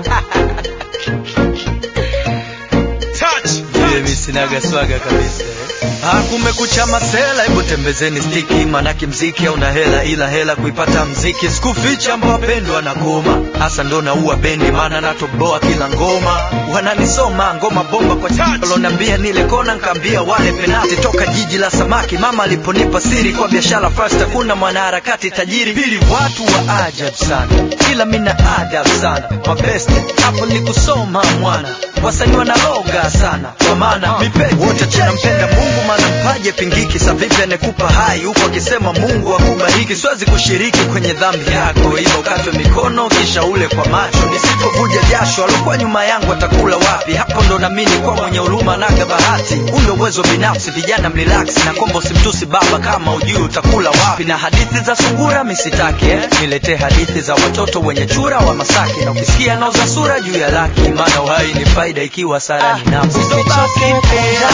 Mimi sinaga swaga kabisa. Ah, kumekucha masela, hebu tembezeni stiki, manake mziki hauna hela, ila hela kuipata mziki. Sikuficha ambao wapendwa na goma, hasa ndo naua bendi, maana natoboa kila ngoma. Wananisoma ngoma bomba kwa chacho, lonambia nile kona, nkaambia wale penati. Toka jiji la samaki, mama aliponipa siri kwa biashara first, hakuna mwanaharakati tajiri. Pili, watu wa ajabu sana, ila mina adabu sana. Mabeste hapo ni kusoma mwana, wasanii wanaloga sana, kwa maana mipenzi wote tunampenda Mungu, maana mpaje pingiki. Sa vipi anekupa hai huku akisema Mungu akubariki? Siwezi kushiriki kwenye dhambi yako, ila ukatwe mikono kisha ule kwa macho. Nisipovuja jasho, alokuwa nyuma yangu atakula wapi? Hapo ndo namini kwa mwenye huruma naga bahati. Ule uwezo binafsi, vijana mrelax na kombo, simtusi baba kama ujui utakula wapi. Na hadithi za sungura misitake eh? Niletee hadithi za watoto wenye chura wa Masaki, na ukisikia nauza sura juu ya laki, maana uhai ni faida ikiwa sara ni nafsi. Usichoke kunja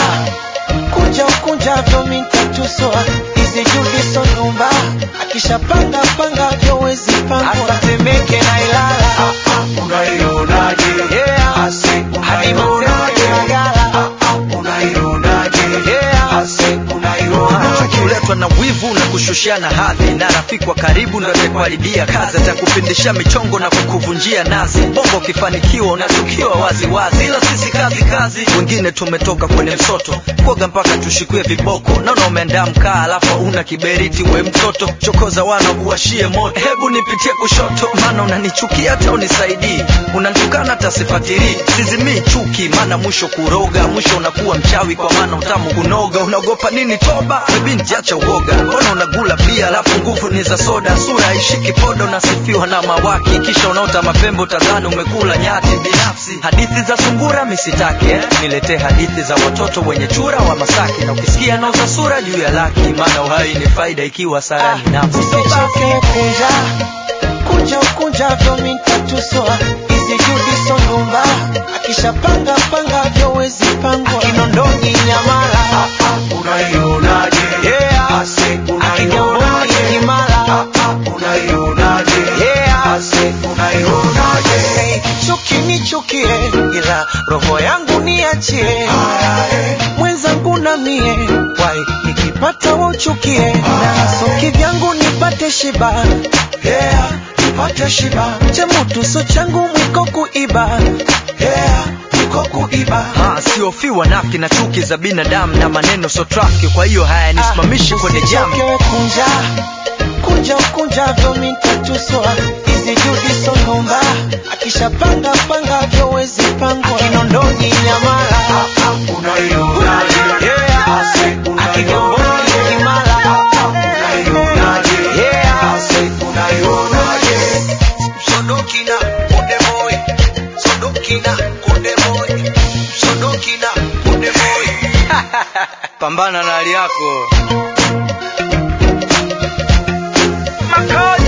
kunja kunja vyo mintatuswa hizi judi sonumba akishapanga panga vyo wezi pangwa asatemeke na ilala Unaionaje? Yeah. Ase, hadi unaionaje? mateke na gala Unaionaje? Yeah. Ase, unaionaje? chukiletwa na wivu na kushushana hadhi na rafiki wa karibu ndo atakuharibia kazi atakupindisha michongo na kukuvunjia nazi bongo ukifanikiwa unachukiwa wazi wazi ila sisi kazi kazi wengine tumetoka kwenye msoto kuoga mpaka tushikue viboko naona umeandaa mkaa alafu una kiberiti we mtoto chokoza wana kuwashie moto hebu nipitie kushoto maana unanichukia hata unisaidii unanitukana hata sifatilii sizimii chuki maana mwisho kuroga mwisho unakuwa mchawi kwa maana utamu kunoga unaogopa nini toba we binti acha uoga mbona unagula bia alafu nguvu ni za soda sura haishiki podo unasifiwa na mawaki kisha unaota mapembo tadhani umekula nyati binafsi hadithi za sungura misitake eh? niletee hadithi za watoto wenye chura wa masaki na ukisikia nauza sura juu ya laki maana uhai ni faida ikiwa sara ni nafsi usichoke kunja kunja kunja vyo mintatuswa hizi judi sonumba akishapanga panga vyo wezi pangwa kinondoni nyamala Unaionaje? Yeah. Ase, akigamboni unaionaje? kimala Unaionaje? Yeah. Ase, unaionaje? Hey, chuki nichukie ila roho yangu niachie mwenzangu na mie wai nikipata wauchukie na soki vyangu nipate shiba Yeah, nipate shiba. chemutu so changu mwiko kuiba Yeah, niko kuiba. Ah, siofiwa nafki na chuki za binadamu na maneno so trafiki kwa hiyo hayanisimamishi kwenye jamu Usichoke kunja kunja kunja vyo mintatuswa hizi judi sonumba akishapanga panga vyo wezi pangwa kinondoni nyamala Unaionaje? Yeah. Ase, akigamboni unaionaje? kimala Unaionaje? Yeah. Ase, unaionaje? Sodokina Konde Boy Sodokina Konde Boy Sodokina Konde Boy pambana na hali yako Makali